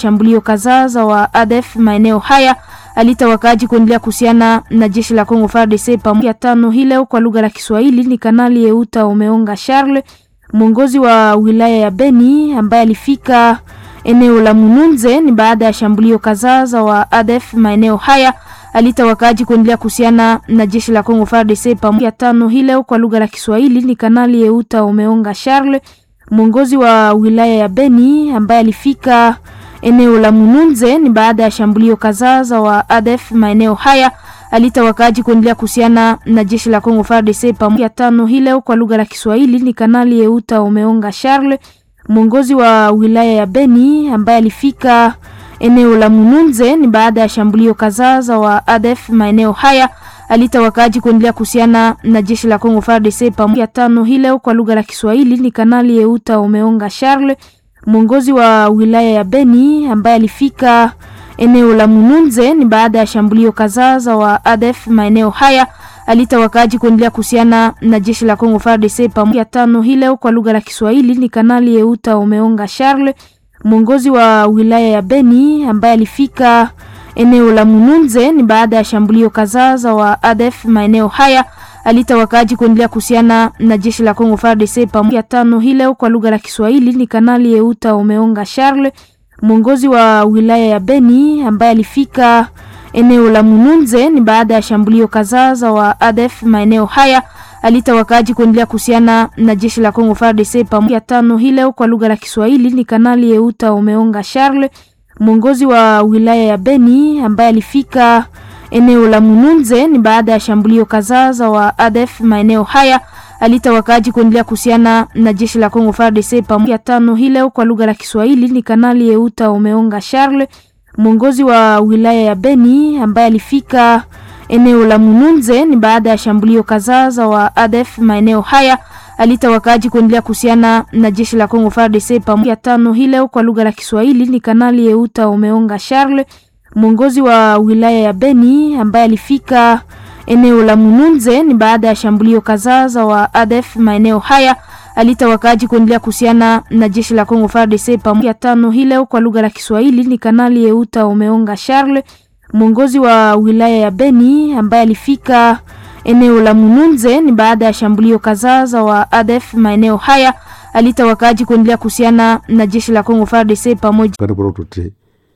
shambulio kadhaa za wa ADF maeneo haya alita wakaaji kuendelea kuhusiana na jeshi la Kongo FARDC pamoja tano hii leo kwa lugha la Kiswahili ni Kanali Yeuta Omeonga Charles, mwongozi wa wilaya ya Beni ambaye alifika eneo la Mununze ni baada ya shambulio kadhaa za wa ADF maeneo haya alita wakaaji kuendelea kuhusiana na jeshi la Kongo FARDC pamoja tano hii leo kwa lugha la Kiswahili ni Kanali Yeuta Omeonga Charles, mwongozi wa wilaya ya Beni ambaye alifika eneo la Mununze ni baada ya shambulio kadhaa za wa ADF maeneo haya alita wakaaji kuendelea kuhusiana na jeshi la Kongo FARDC pamoja tano hii leo kwa lugha la Kiswahili ni Kanali Yeuta Omeonga Charles, mwongozi wa wilaya ya Beni ambaye alifika eneo la Mununze ni baada ya shambulio kadhaa za wa ADF maeneo haya alita wakaaji kuendelea kuhusiana na jeshi la Kongo FARDC pamoja tano hii leo kwa lugha la Kiswahili ni Kanali Yeuta Omeonga Charles, mwongozi wa wilaya ya Beni ambaye alifika eneo la Mununze ni baada ya shambulio kadhaa za wa ADF maeneo haya alita wakaaji kuendelea kuhusiana na jeshi la Kongo FARDC pamoja tano hii leo kwa lugha la Kiswahili ni Kanali Yeuta Omeonga Charles, mwongozi wa wilaya ya Beni ambaye alifika eneo la Mununze ni baada ya shambulio kadhaa za wa ADF maeneo haya alita wakaaji kuendelea kuhusiana na jeshi la Kongo FARDC pamoja tano hii leo kwa lugha la Kiswahili ni Kanali Yeuta Omeonga Charles, mwongozi wa wilaya ya Beni ambaye alifika eneo la Mununze ni baada ya shambulio kadhaa za wa ADF maeneo haya alita wakaaji kuendelea kuhusiana na jeshi la Kongo FARDC pamoja tano hii leo kwa lugha la Kiswahili ni Kanali Yeuta Omeonga Charles, mwongozi wa wilaya ya Beni ambaye alifika eneo la Mununze ni baada ya shambulio kadhaa za wa ADF maeneo haya alita wakaaji kuendelea kuhusiana na jeshi la Kongo FARDC pamoja tano hii leo kwa lugha la Kiswahili ni Kanali Yeuta Omeonga Charles, mwongozi wa wilaya ya Beni ambaye alifika eneo la Mununze ni baada ya shambulio kadhaa za wa ADF maeneo haya alita wakaaji kuendelea kuhusiana na jeshi la Kongo FARDC pamoja tano hii leo kwa lugha la Kiswahili ni Kanali Yeuta Omeonga Charles, mwongozi wa wilaya ya Beni ambaye alifika eneo la Mununze ni baada ya shambulio kadhaa za wa ADF maeneo haya alita wakaaji kuendelea kuhusiana na jeshi la Kongo FARDC pamoja tano hii leo kwa lugha la Kiswahili ni Kanali Yeuta Omeonga Charles, mwongozi wa wilaya ya Beni ambaye alifika eneo la Mununze ni baada ya shambulio kadhaa za wa ADF maeneo haya alita wakaaji kuendelea kuhusiana na jeshi la Kongo FARDC pamoja kane bora utote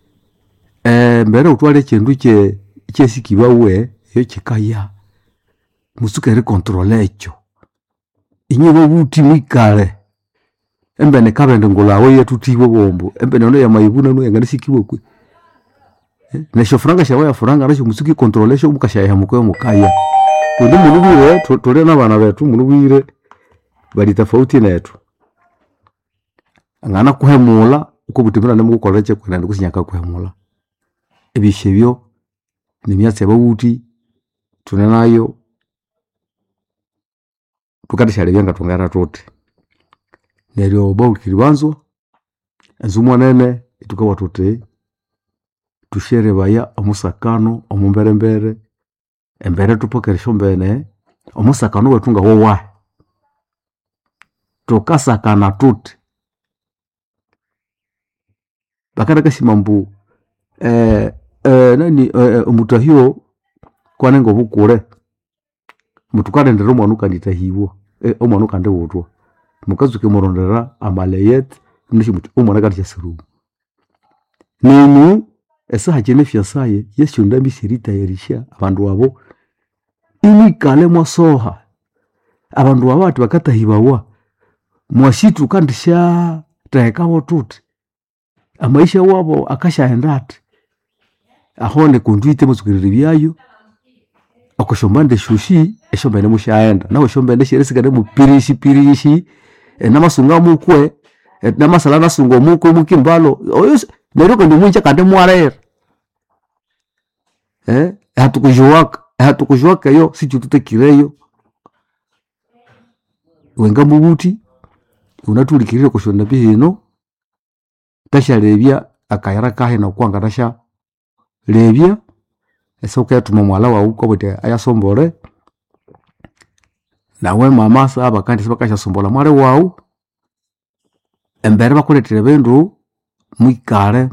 eh mbere utwale chindu che chesikibwa we yo chikaya musukere kontrole echo inye bobuti mwikale embene kabende ngulawe yetutiwe bombo embene no ya maibuna no yangani sikiwe kwe Eh, nesho franga shawe ya franga nasho musuki kontrole sho mukashaya mukwe mukaya undi munu bwire tu- tuli n'abana betu munu bwire bali tofauti netu angana kuhemula uko butimira nemugukorera chekwena ndikusinyaka kuhemula ebishe byo nemyatsi yababuti tune nayo tukatishale byanga tungana tuti neryo baukiri banzwa enzu mwanene itukawa tuti tushere baya omusakano omumberembere embere tupokeresho mbene omusakano wetu nga wowahe tukasakana tuti bakara kasima mbu eh, eh, nani eh, omutahio kwane nga obukule mutukalendera omwana ukanditahiwa eh, omwana ukandiwutwa mukazuke murondera amaleyet mnishi muti omwana kandishasirumu nenu esaha chene fyasaye yesyonda mbisiritayarisha abandu abo imwikale mwasoha abandu abo ati bakatahibawa mwashitu kandisha tehekabo tuti amaisha wabo akashaenda ati ahone kundwite muzukiriri byayo akushombande shushi eshombene mushaenda nawe shombende shiresigane mupirishi pirishi e, namasunga mukwe e, namasala nasunga mukwe mukimbalo oyo neryo kandi mwinja kandi mwarera eh hatukujuwaka hatukujuwaka yo sichututekireyo wenga mubuti unatulikirire kushonda bihino tashalebya akayara kahe nokwanga tasha lebya ese ukayatuma mwala wawu kobwete ayasombole nawe mama saba kandi sibakashasombola mwale wawu embere bakuletire bindu mwikale